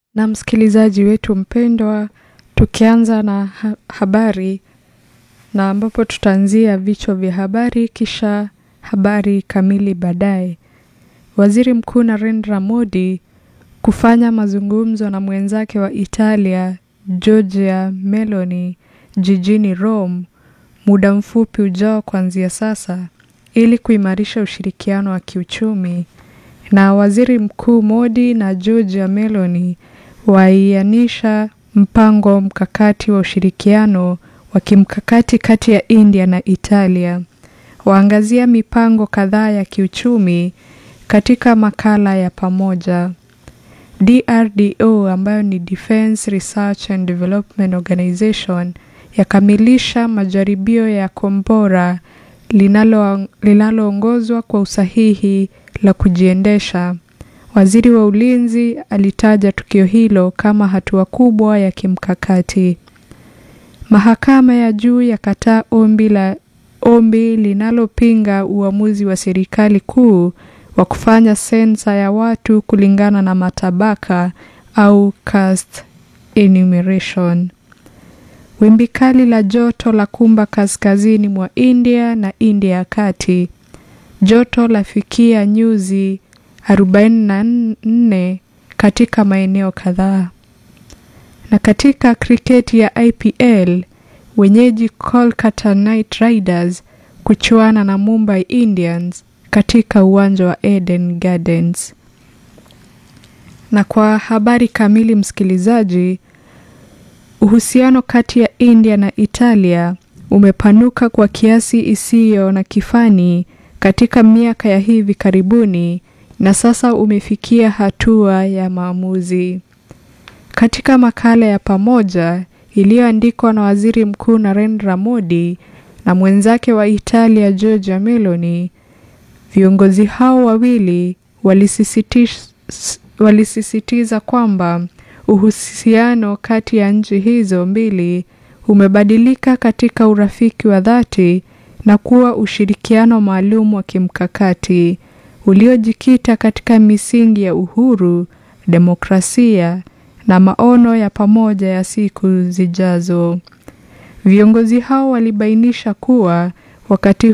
Na msikilizaji wetu mpendwa, tukianza na ha habari na ambapo tutaanzia vichwa vya habari kisha habari kamili baadaye. Waziri Mkuu Narendra Modi kufanya mazungumzo na mwenzake wa Italia Giorgia Meloni jijini Rome muda mfupi ujao kuanzia sasa ili kuimarisha ushirikiano wa kiuchumi. Na Waziri Mkuu Modi na Giorgia Meloni waianisha mpango mkakati wa ushirikiano wa kimkakati kati ya India na Italia. Waangazia mipango kadhaa ya kiuchumi katika makala ya pamoja. DRDO ambayo ni Defence Research and Development Organization yakamilisha majaribio ya kombora linaloongozwa kwa usahihi la kujiendesha. Waziri wa Ulinzi alitaja tukio hilo kama hatua kubwa ya kimkakati. Mahakama ya juu yakataa ombi la ombi linalopinga uamuzi wa serikali kuu wa kufanya sensa ya watu kulingana na matabaka au caste enumeration. Wimbi kali la joto la kumba kaskazini mwa India na India ya kati. Joto lafikia nyuzi 44 katika maeneo kadhaa. Na katika kriketi ya IPL, wenyeji Kolkata Knight Riders kuchuana na Mumbai Indians katika uwanja wa Eden Gardens. Na kwa habari kamili msikilizaji, uhusiano kati ya India na Italia umepanuka kwa kiasi isiyo na kifani katika miaka ya hivi karibuni na sasa umefikia hatua ya maamuzi. Katika makala ya pamoja iliyoandikwa na Waziri Mkuu Narendra Modi na mwenzake wa Italia Giorgia Meloni, viongozi hao wawili walisisitiza, walisisitiza kwamba uhusiano kati ya nchi hizo mbili umebadilika katika urafiki wa dhati na kuwa ushirikiano maalum wa kimkakati uliojikita katika misingi ya uhuru, demokrasia na maono ya pamoja ya siku zijazo. Viongozi hao walibainisha kuwa wakati